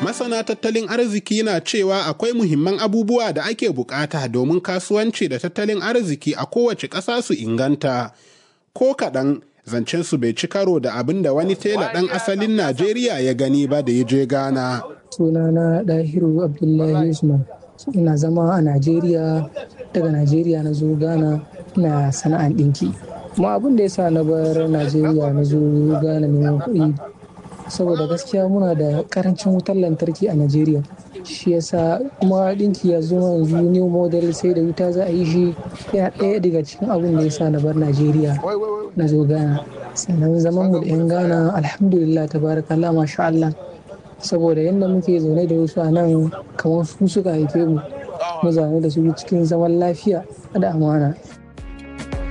Masana tattalin arziki na cewa akwai muhimman abubuwa da ake bukata domin kasuwanci da tattalin arziki a kowace ƙasa su inganta. Ko kaɗan zancen su bai ci karo da abin da wani tela ɗan asalin Najeriya ya gani ba da ya je Ghana. Sunana Dahiru Abdullahi Usman. Ina zama a Najeriya, daga Najeriya na zo Ghana ina sana'an ɗinki. Kuma abin da ya sa na bar Najeriya na zo Ghana neman kuɗi saboda gaskiya muna da karancin wutar lantarki a Najeriya. Shi yasa kuma ɗinki ya zo yanzu new model sai da wuta za a yi shi yana ɗaya daga cikin abin da ya sa na bar Najeriya na zo Ghana. Sannan zaman mu da 'yan Ghana alhamdulillah tabarakallah masha Allah. Saboda yadda muke zaune da wasu a nan kamar su suka haife mu. Mu zaune da su cikin zaman lafiya da amana.